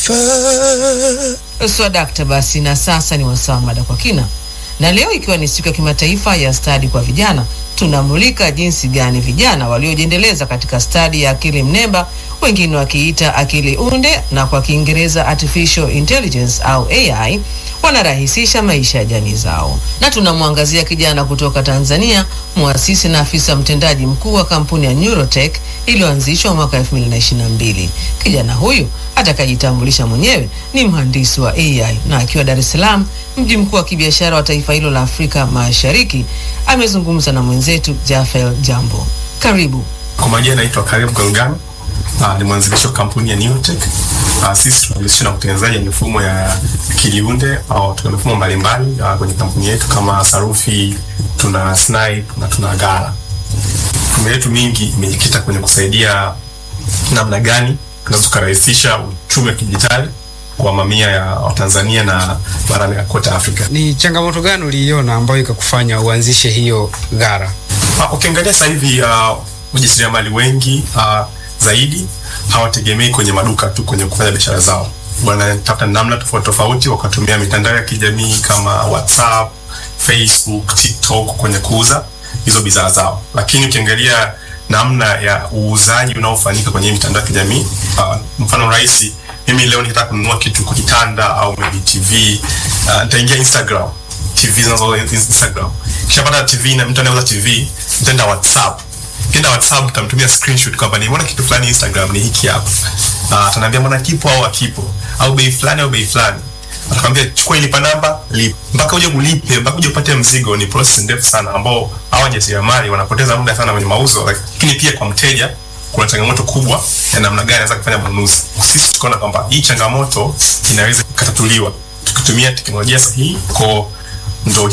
taifa. Swadakta basi, na sasa ni wasaa mada kwa kina, na leo ikiwa ni siku ya kimataifa ya stadi kwa vijana, tunamulika jinsi gani vijana waliojiendeleza katika stadi ya akili mnemba, wengine wakiita akili unde na kwa Kiingereza artificial intelligence au AI, wanarahisisha maisha ya jamii zao, na tunamwangazia kijana kutoka Tanzania, muasisi na afisa mtendaji mkuu wa kampuni ya Neurotech iliyoanzishwa mwaka 2022. Kijana huyu atakajitambulisha mwenyewe ni mhandisi wa AI na akiwa Dar es Salaam, mji mkuu wa kibiashara wa taifa hilo la Afrika Mashariki, amezungumza na mwenzetu Jafel Jambo. Karibu. Kwa majina naitwa Karibu Galgano. Uh, ni mwanzilishi wa kampuni ya Neurotech. Uh, sisi tunajihusisha na utengenezaji wa mifumo ya kiliunde au tuna mifumo mbalimbali uh, kwenye kampuni yetu kama sarufi, tuna Snipe na tuna Gara. Mifumo yetu mingi imejikita kwenye kusaidia namna gani tunaweza kurahisisha uchumi wa kidijitali kwa mamia ya Watanzania na barani ya kote Afrika. Ni changamoto gani uliiona ambayo ikakufanya uanzishe hiyo Gara? Uh, ukiangalia sasa hivi uh, wajasiriamali wengi uh, zaidi hawategemei kwenye maduka tu kwenye kufanya biashara zao, wanatafuta namna tofauti tofauti, wakatumia mitandao ya kijamii kama WhatsApp, Facebook, TikTok kwenye kuuza hizo bidhaa zao. Lakini ukiangalia namna ya uuzaji unaofanyika kwenye mitandao ya kijamii uh, mfano rahisi, mimi leo nikitaka kununua kitu kwa kitanda au maybe TV uh, nitaingia Instagram, TV zinazouzwa Instagram, kisha pata TV na mtu anayeuza TV, nitaenda WhatsApp Kenda WhatsApp utamtumia screenshot kwamba nimeona kitu fulani Instagram ni hiki hapa. Ah, ataniambia mbona kipo au hakipo au bei fulani au bei fulani. Atakwambia chukua ilipa namba, lipa. Mpaka uje kulipe, mpaka uje upate mzigo ni process ndefu sana ambao hawa wajasiriamali wanapoteza muda sana kwenye mauzo, lakini pia kwa mteja kuna changamoto kubwa ya namna gani anaweza kufanya manunuzi. Sisi tukaona kwamba hii changamoto inaweza kutatuliwa tukitumia teknolojia sahihi kwa ndo